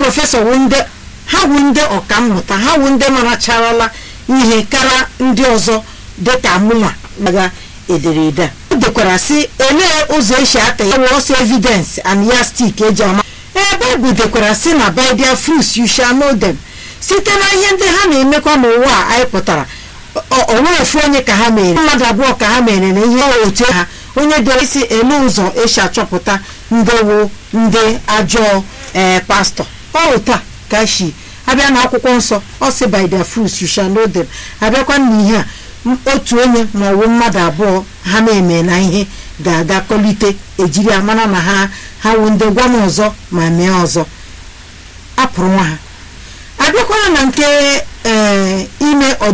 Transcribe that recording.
prọfesọ wụ ndị ha wụ ndị ọkammụta ha wụ ndị maracharala ihe kara ndị ọzọ dịka mụnwa naga ederede a o dekwara sị elee ụzọ esi ata ya wụ ọsọ evidence and ya stik eji ama ee baịbụl dekwara sị na by their fruits you shall know them site na ihe ndị ha na-emekwa n'ụwa a anyị pụtara o nwere ofu onye ka ha mere mmadụ abụọ ka ha mere na ihe otu ha onye dere isi ele ụzọ esi achọpụta ndị wụ ndị ajọọ ee pastọ ọ taa ka shi abịa na akwụkwọ nsọ ọ sị by their fruits you shall know them abịakwa n'ihe a otu onye ma ọ wụ mmadụ abụọ ha na-eme na ihe ga-aga kọlite ejiri amara na ha ha wụ ndị gwa m ọzọ ma mee ọzọ apụrụ nwa ha abịakwara na nke ee ime